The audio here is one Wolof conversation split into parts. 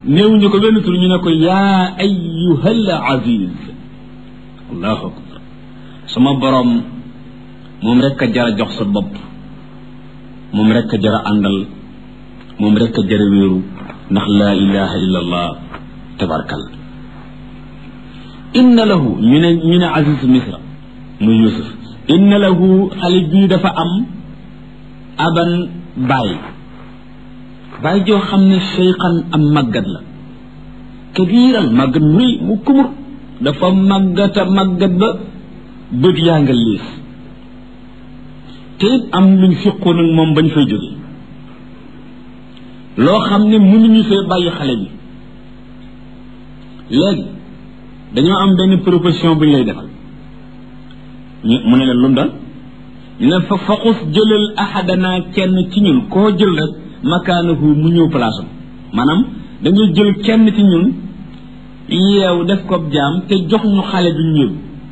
néew ñu ko benn tur ñu ne ko yaa ayyuhal aziz allahu akbar sama borom moom rek a jara jox sa bopp moom rek a jara àndal moom rek a jara wéeru ndax laa ilaha illa allah tabarkal inna lahu ñu ne ñu ne aziz misra muy yusuf inna lahu xale bii dafa am aban bàyyi bàyyi joo xam ne cheyqan am màggat la kabiiran màggat mu rëy mu kumur dafa màggata màggat ba bët yaa nga liis te it am luñ fiqoon ak moom bañ fay jóge loo xam ne mënuñu fee bàyyi xale bi léegi dañoo am benn proposition bu ñu lay defal ñu mu ne leen lu mu doon ñu ne fa faqus jëlal ahadana kenn ci ñun koo jël rek makaanahu mu ñëw place am maanaam dañuy jël kenn ci ñun yeew def ko jaam te jox ñu xale bi ñëw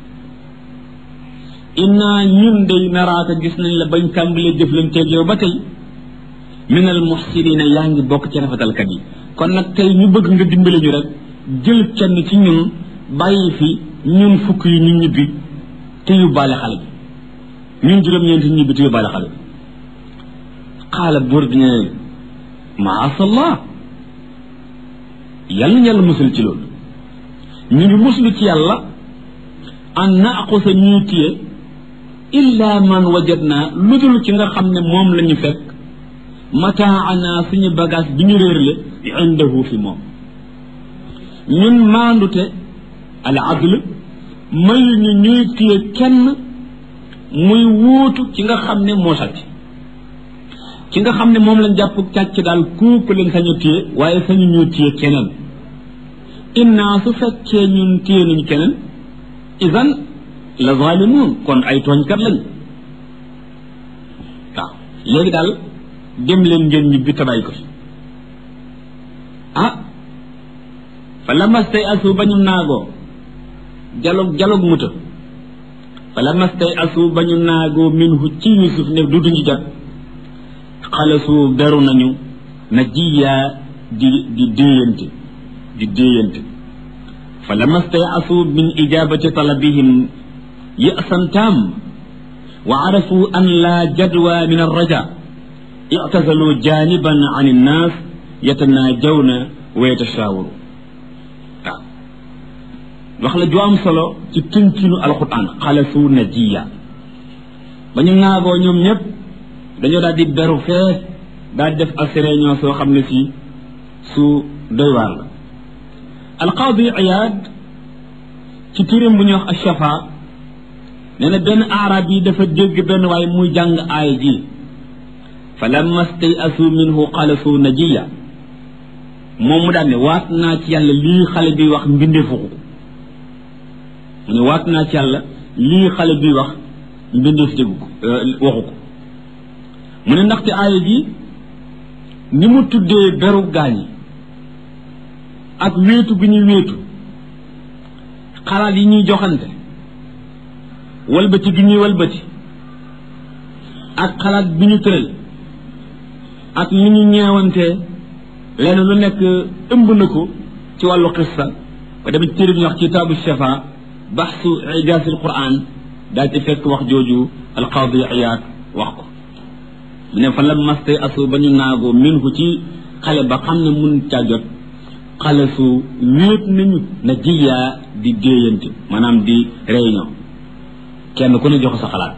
inna ñun day naraaka gis nañ la bañ tàmbalee jëflanteeg yow ba tey minal muxsinina yaa ngi bokk ci rafetalkat yi kon nag tey ñu bëgg nga dimbale ñu rek jël kenn ci ñun bàyyi fi ñun fukk yi ñu ñibbi te yóbbaale xale bi ñun juróom-ñeenti ñibbi te yóbbaale xale bi xaala buur bi ne maasallah yàlla ñu yàlla musul ci loolu ñu ngi muslu ci yàlla an naaqusa ñuy téye illa man wajadna lu dul ci nga xam ne moom la ñu fekk mataana suñu bagage bi ñu réerle indahu fi moom ñun maandute al adl mayu ñu ñuy téye kenn muy wuutu ci nga xam ne moo sàcc ci nga xam ne moom lañ jàpp càcc daal kooku leen sañu téye waaye sañu ñoo téye keneen inna su fekkee ñun téye nañu keneen idan la zalimun kon ay tooñkat lañ waaw léegi daal dem leen ngeen ñibbi tabay ko fi ah fa lamastay asu ba ñu naagoo jalog jalog muta fa lamastay asu ba ñu naagoo minhu ci yusuf ne du duñu jot xalasu beru nañu na jiyaa di di déeyante di déeyante fa lamastay asu min ijabati talabihim ya'san tam wa arafu an la jadwa min arraja i'tazalu janiban an innas yatanajawna wa yatashawaru waaw wax la ju am solo ci tënkinu alquran xalasu najiya ba ñu naagoo ñoom ñëpp dañoo daal di beru fee daal di def ak réunion soo xam ne si su doy waar la alqaadi iyaad ci turam bu ñuy wax ashafa nee na benn arab yi dafa dégg benn waaye muy jàng aaya ji fa lamma stay asu minhu xalasu najiya moom mu daal ne waat naa ci yàlla lii xale bi wax mbindeefu ko mu ne waat naa ci yàlla lii xale bi wax mbindeef déggu ko waxu ko mu ne ndaxte aaya ji ni mu tuddee beru gaañ yi ak wéetu bi ñuy wéetu xalaat yi ñuy joxante walbati gi ñuy walbati ak xalaat bi ñu tëral ak ni ñu ñeewantee lenn lu nekk ëmb na ko ci wàllu xissa ba demit téere bi ñu wax kitaabu shafa baxsu ijaasil quran daal ci fekk wax jooju alqaadi iyaad wax ko mu ne fa la mastay asu ba ñu naagoo min ko ci xale ba xam ne mun caa jot xale su wéet nañu na jiyaa di déeyante maanaam di réunion kenn ku ne jox sa xalaat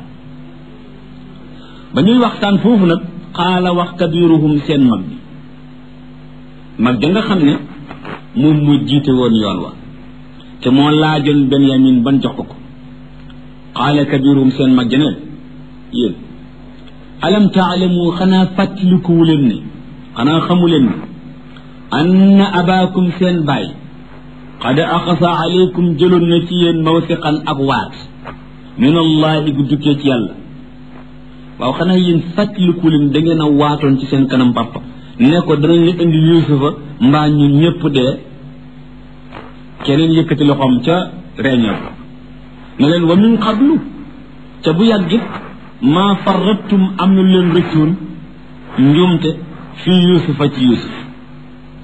ba ñuy waxtaan foofu nag xaala wax kabiruhum seen mag bi mag ja nga xam ne moom mu jiite woon yoon wa te moo laajoon benyamin ban jox ko ko xaala kabiruhum seen mag ja neen yéen alam taalamu xanaa fàttalikuwu leen ne xanaa xamu leen ne anna abaakum seen baay qad axasa aleykum jëloon na ci yéen mawsiqan ak waat min allahi gu jukkee ci yàlla waaw xanaa yéen fàttaliku leen da ngeen a waatoon ci seen kanam papa ne ko danañ la indi yusufa mbaa ñun ñëpp dee keneen yëkkati loxoom ca réunion ne leen wa min qablu ca bu yàggit maa farrattum am na leen rëccuun njuumte fii yusufa ci yusuf